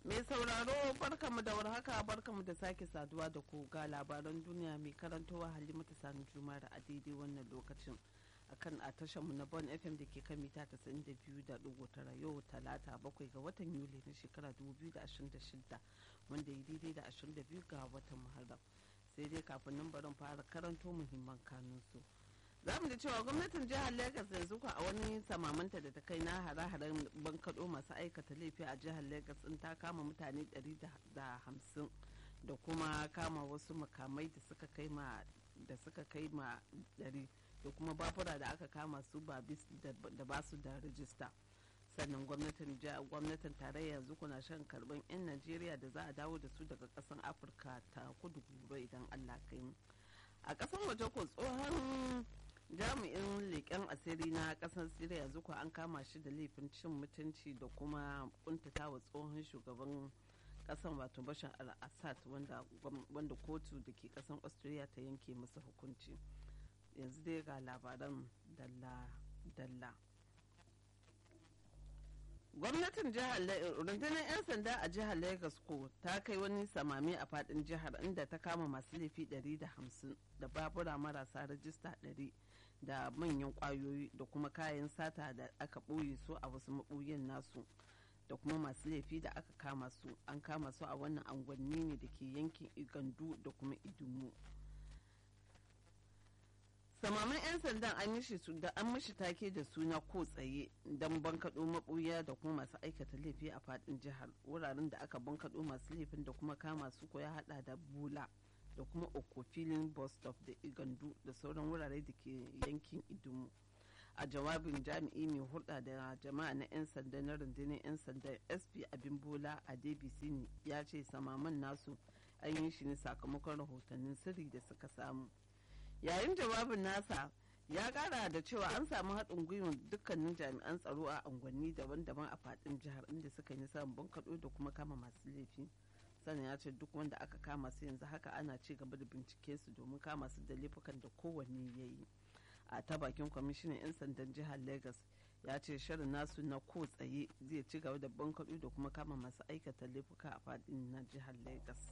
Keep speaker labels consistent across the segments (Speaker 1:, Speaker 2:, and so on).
Speaker 1: Mai sauraro barkamu da warhaka barkamu da sake saduwa da ku ga labaran duniya mai karantowa Halimatu Sani Juma da a daidai wannan lokacin akan a tashar mu na Bon FM da ke kan mita 92.9 yau talata bakwai ga watan Yuli na shekara 2026 wanda ya daidai da 22 ga watan Muharram. Sai dai kafin nan barin fara karanto muhimman kanunsu. za mu da cewa gwamnatin jihar lagos yanzu a wani samamanta da ta kai na hare-haren bankaɗo masu aikata laifi a jihar lagos in ta kama mutane 150 da kuma kama wasu makamai da suka kai ma da suka kai ma 100 da kuma babura da aka kama su ba da ba su da rijista sannan gwamnatin gwamnatin tarayya yanzu kuna shan karban 'yan najeriya da za a dawo da su daga kasan afirka ta kudu gobe idan allah kai a kasan waje ko tsohon jami'in leƙen asiri na ƙasar siriya zuko an kama shi da laifin cin mutunci da kuma kuntata wa tsohon shugaban ƙasar wato bashar al-assad wanda kotu da ke ƙasar australia ta yanke masa hukunci yanzu dai ga labaran dalla-dalla gwamnatin jihar rundunar 'yan sanda a jihar lagos ko ta kai wani samami a fadin jihar inda ta kama masu laifi 150 da babura marasa rajista 100 da manyan kwayoyi da kuma kayan sata da aka ɓoye su a wasu maɓoyin nasu da kuma masu laifi da aka kama su an kama su a wannan angwanni ne da ke yankin igandu da kuma idumu samaman 'yan sandan an yi su da an mishi take da suna ko tsaye don bankaɗo maɓuya da kuma masu aikata laifi a faɗin jihar wuraren da aka bankaɗo masu laifin da kuma kama su ko ya haɗa da bula da kuma okofilin bus stop da igandu da sauran wurare da ke yankin idumu a jawabin jami'i mai hulɗa da jama'a na 'yan sanda na rundunar 'yan sanda sp abin bola a dbc ya ce samaman nasu an yi shi ne sakamakon rahotannin sirri da suka samu yayin jawabin nasa ya kara da cewa an samu haɗin gwiwar dukkanin jami'an tsaro a unguwanni daban-daban a faɗin jihar inda suka yi samun bankaɗo da kuma kama masu laifi sannan ya ce duk wanda aka kama su yanzu haka ana ci gaba da bincike su domin kama su da laifukan da kowanne ya yi a ta bakin kwamishinan 'yan sandan jihar lagos ya ce shirin nasu na ko tsaye zai ci gaba da bankaɗo da kuma kama masu aikata laifuka a faɗin na jihar lagos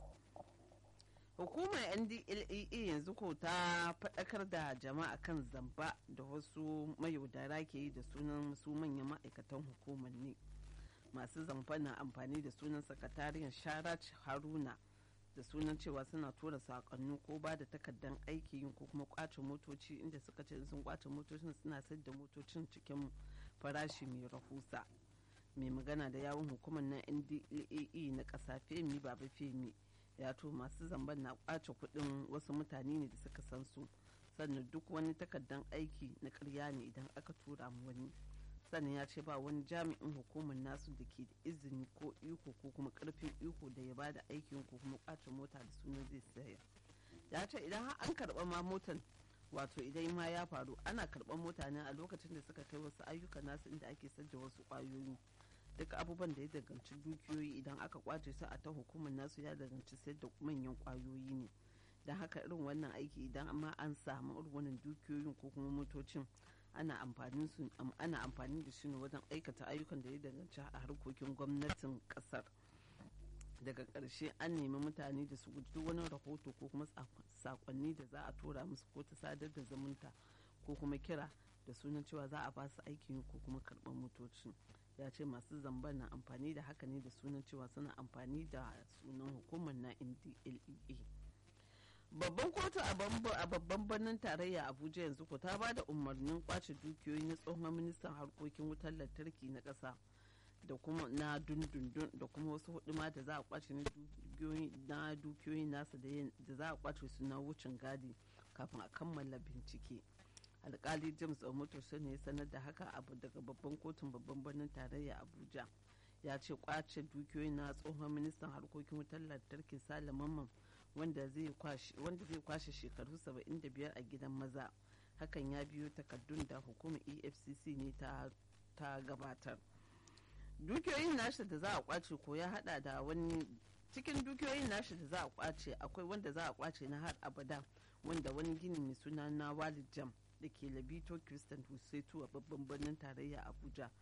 Speaker 1: hukumar ndlea yanzu ko ta faɗakar da jama'a kan zamba da wasu mayaudara ke yi da sunan su manyan ma'aikatan hukumar ne masu zamba na amfani da sunan sakatariyar sharaj haruna da sunan cewa suna tura saƙonni ko ba da takardar aiki yin ko kuma kwace motoci inda suka ce sun kwace motocin suna sayar da motocin cikin farashi mai rahusa mai magana da yawun hukumar na ndlea na ƙasa femi baba femi ya to masu zamban na kwace kudin wasu mutane ne da suka san su sannan duk wani takardan aiki na karya ne idan aka tura mu wani sannan ya ce ba wani jami'in hukumar nasu da ke da izini ko iko ko kuma karfin iko da ya bada aikin ko kuma kwace mota da sunan zai saya ya ce idan har an karba ma motan wato idan ma ya faru ana karban mota ne a lokacin da suka kai wasu ayyuka nasu inda ake sajja wasu kwayoyi duk abubuwan da ya danganci dukiyoyi idan aka kwace su a ta hukumar nasu ya danganci sayar da manyan kwayoyi ne don haka irin wannan aiki idan amma an samu irin wannan dukiyoyin ko kuma motocin ana amfani su ana amfani da shi ne wajen aikata ayyukan da ya danganci a harkokin gwamnatin kasar daga ƙarshe an nemi mutane da su guji wani rahoto ko kuma sakonni da za a tura musu ko ta sadar da zumunta ko kuma kira da sunan cewa za a ba su aikin ko kuma karɓar motocin ya ce masu zamba na amfani da haka ne da sunan cewa suna amfani da sunan hukumar na ndlea babban kotu a babban birnin tarayya abuja yanzu ko ta bada umarnin kwace dukiyoyi na tsohon ministan harkokin wutar lantarki na ƙasa da kuma na dundundun da kuma wasu huduma da za a kwace na dukiyoyi nasa da za a kwace su na wucin gadi kafin a kammala bincike alkali james omoto ne ya sanar da haka abu daga babban kotun babban birnin tarayya abuja ya ce kwace dukiyoyi na tsohon ministan harkokin wutar lantarki sale mamman wanda zai kwashe shekaru 75 a gidan maza hakan ya biyo takardun da hukumar efcc ne ta gabatar dukiyoyin nashi da za a kwace ko ya hada da wani cikin dukiyoyin nashi da za a kwace akwai wanda za a kwace na har abada wanda wani gini mai suna na walid jam da ke labito christian husetu a babban birnin tarayya abuja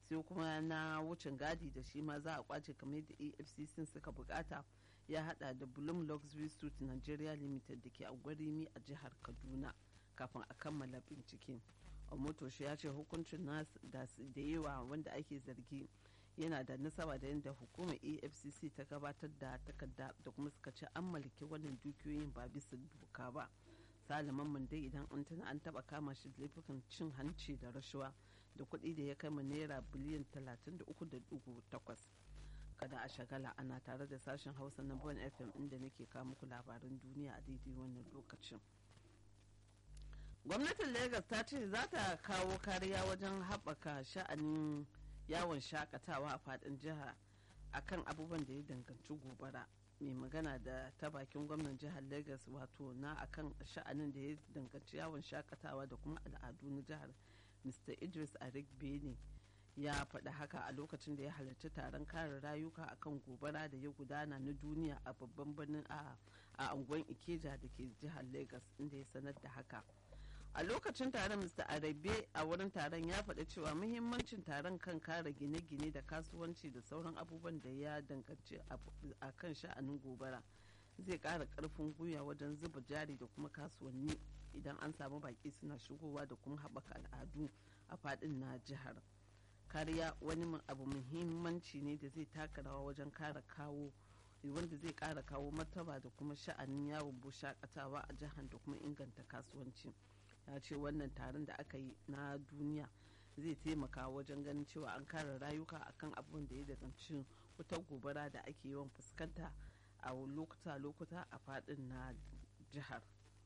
Speaker 1: sai kuma na wucin gadi da shi ma za a kwace kamar yadda efcc suka bukata ya hada da bloom luxury suit nigeria limited da ke a gwarimi a jihar kaduna kafin a kammala bincike omotoshi ya ce hukuncin nasu da yawa wanda ake zargi yana da nasaba da yadda hukumar efcc ta gabatar da takarda da kuma suka ce an mallaki wannan dukiyoyin ba bisa doka ba salaman mandai idan an tuna an taba kama shi da laifukan cin hanci da rashawa da kuɗi da ya kai naira biliyan 33.8 kada a shagala ana tare da sashen hausa na bon fm inda nake kawo muku labaran duniya a daidai wannan lokacin gwamnatin lagos ta ce za ta kawo kariya wajen haɓaka sha'anin yawon shakatawa a faɗin jiha akan abubuwan da ya danganci gobara mai magana da ta bakin gwamnan jihar lagos wato na akan sha'anin da ya danganci yawon shakatawa da kuma al'adu na jihar mr idris arik bene ya faɗi haka a lokacin da ya halarci taron kare rayuka akan gobara da ya gudana na duniya a babban birnin a angon ikeja da ke jihar lagos inda ya sanar da haka a lokacin taron mr arabe a wurin taron ya faɗi cewa muhimmancin taron kan kare gine-gine da kasuwanci da sauran abubuwan da ya danganci a kan sha'anin gobara zai ƙara ƙarfin gwiwa wajen zuba jari da kuma kasuwanni idan an samu baƙi suna shigowa da kuma haɓaka al'adu a faɗin na jihar kariya wani abu muhimmanci ne da zai taka rawa wajen kare kawo wanda zai ƙara kawo martaba da kuma sha'anin yawon bushakatawa a jihar da kuma inganta kasuwanci. ya ce wannan taron da aka yi na duniya zai taimaka wajen ganin cewa an kare rayuka akan abin da ya danganci wutar gobara da ake yawan fuskanta a lokuta-lokuta a fadin na jihar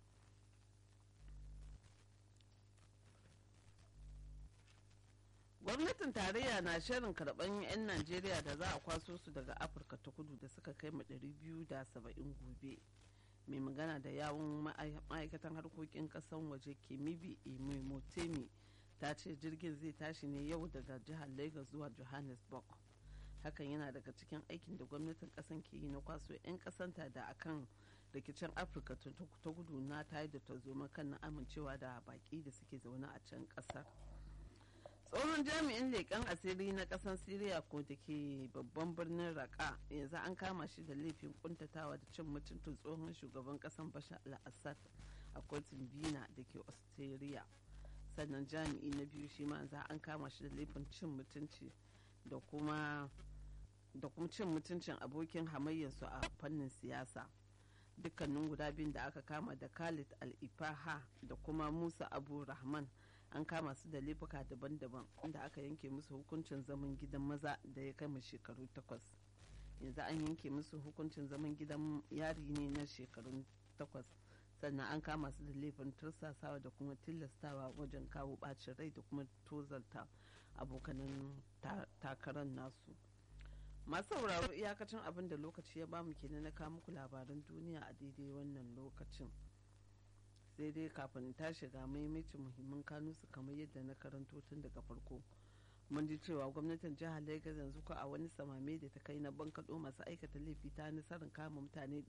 Speaker 1: gwamnatin tarayya na shirin karban 'yan najeriya da za a kwaso su daga afirka ta kudu da suka kai ma 270 gobe mai magana da yawun ma'aikatan harkokin kasan waje kemibi imemotemi ta ce jirgin zai tashi ne yau daga jihar lagos zuwa johannesburg hakan yana daga cikin aikin da gwamnatin kasan ke yi na kwaso 'yan kasanta da akan rikicin afirka ta gudu na tayi da ta zo kan na amincewa da baki da suke zaune a can kasar tsohon jami'in leƙen asiri na ƙasar siriya ko da ke babban birnin raka yanzu an kama shi da laifin kuntatawa da cin mutuntun tsohon shugaban ƙasar bashar al-assad a kotun bina da ke australia sannan jami'i na biyu shi ma za an kama shi da laifin cin mutunci da kuma da kuma cin mutuncin abokin hamayyarsu a fannin siyasa dukkanin guda biyun da aka kama da khalid al-ifaha da kuma musa abu rahman an kama su da laifuka daban-daban inda aka yanke musu hukuncin zaman gidan maza da ya kai shekaru takwas yanzu an yanke musu hukuncin zaman gidan yari ne na shekaru takwas sannan an kama su da laifin tursasawa da kuma tilastawa wajen kawo bacin rai da kuma tozarta abokanan takarar nasu masu sauraro iyakacin abin da lokaci ya bamu kenan na kawo muku labaran duniya a daidai wannan lokacin sai dai kafin ta shiga maimacin muhimman kanu su kamar yadda na karanto tun daga farko mun ji cewa gwamnatin jihar lagos yanzu ko a wani samame da ta kai na bankaɗo masu aikata laifi ta nasarar kama mutane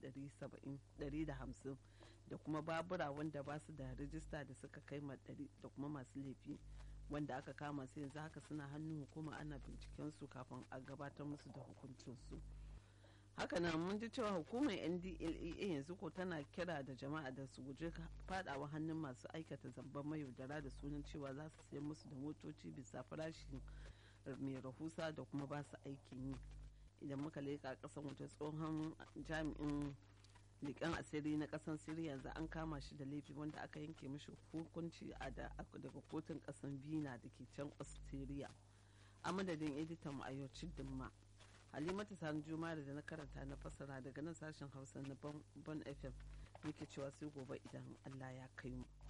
Speaker 1: 150 da kuma babura wanda ba su da rijista da suka kai da kuma masu laifi wanda aka kama su yanzu haka suna hannun hukuma ana binciken su kafin a gabatar musu da hukuncinsu hakanan mun ji cewa hukumar ndlea yanzu ko tana kira da jama'a da su guji fadawa hannun masu aikata zamban mayaudara da sunan cewa za su sayan musu da motoci bisa farashi mai rahusa da kuma ba su aikin yi idan muka leƙa ƙasan wata tsohon jami'in liƙen asiri na ƙasan siriya yanzu an kama shi da laifi wanda aka yanke mishi hukunci daga kotun ƙasan bina da ke can australia a madadin editan mu a yau dimma halimatu sani juma da na karanta na fassara daga nan sashen hausa na bon fm muke cewa sai gobe idan allah ya kai mu